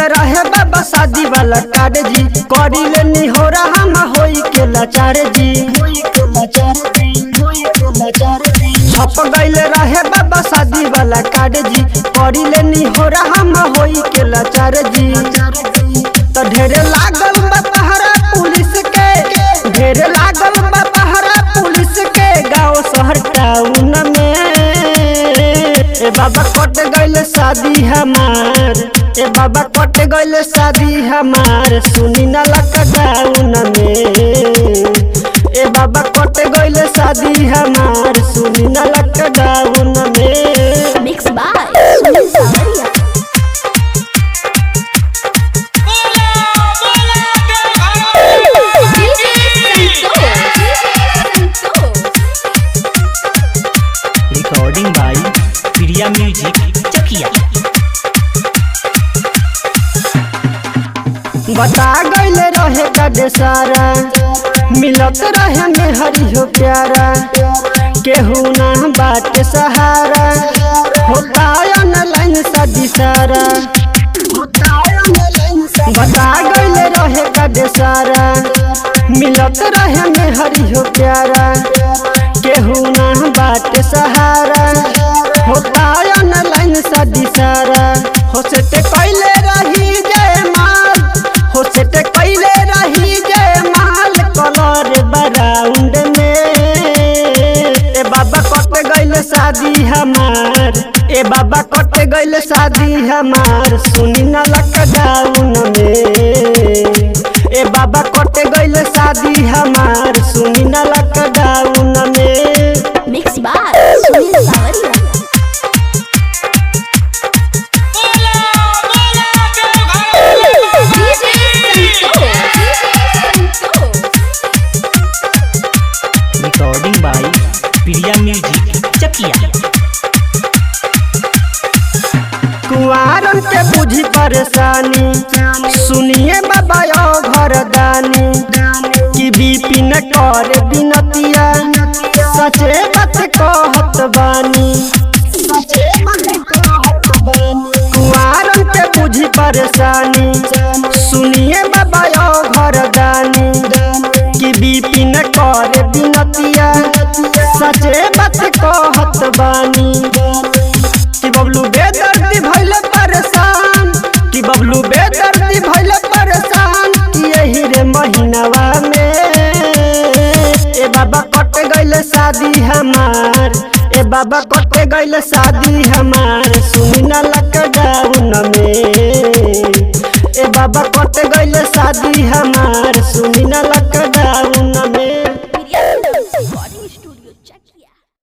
रहे बाबा शादी वाला कार्ड जी करी ले निहोरा हम होई के लाचार जी छप गईल रहे बाबा शादी वाला कार्ड जी करी ले निहोरा हम होई के लाचार जी तो ढेरे लागल बा पहरा पुलिस के ढेरे लागल बा पहरा पुलिस के गांव शहर टाउन में ए बाबा कट गईल शादी हमार ए बाबा कट गईल शादी हमार सुनी ना लॉकडाउन में ए बाबा कट गईल शादी हमार सुनी ना लॉकडाउन में Mixed by Sunil Samaria. DJ Santosh. Recording by Priya music Chakia बता गईल रहे गडे सारा मिलत रहे में हरी हो प्यारा केहू ना बात सहारा होता ऑनलाइन शादी सारा बता गईल रहे गडे सारा मिलत रहे में हरी हो प्यारा केहू ना बात सहारा होता ऑनलाइन शादी सारा हो से ते कैले रही जय माल हो से ते कैले रही जय माल कलर बराउंड में ए बाबा कट गईल शादी हमार ए बाबा कट गईल शादी हमार सुनी ना लॉकडाउन में ए बाबा कट गईल शादी हमार सुनी ना लॉकडाउन में Mixed by Sunil Samaria. DJ Santosh. Recording by Priya music Chakia कुआरन के बुझी परेशानी सुनिए बाबा यो घर दानी कि बिपिन कर बिनतिया सचे बात कहत बानी कुआरन के बुझी परेशानी सुनिए बाबा यो घर दानी कि बिपिन कर बिनतिया सचे बात कहत बानी कि बबलू बेदर्दी भइले परेशान कि बबलू बेदर्दी भइले परेशान कि यही रे महीनावा में ए बाबा कट गइल शादी हमार ए बाबा कट गइल शादी हमार सुनी ना लॉकडाउन में ए बाबा कट गइल शादी हमार सुनी ना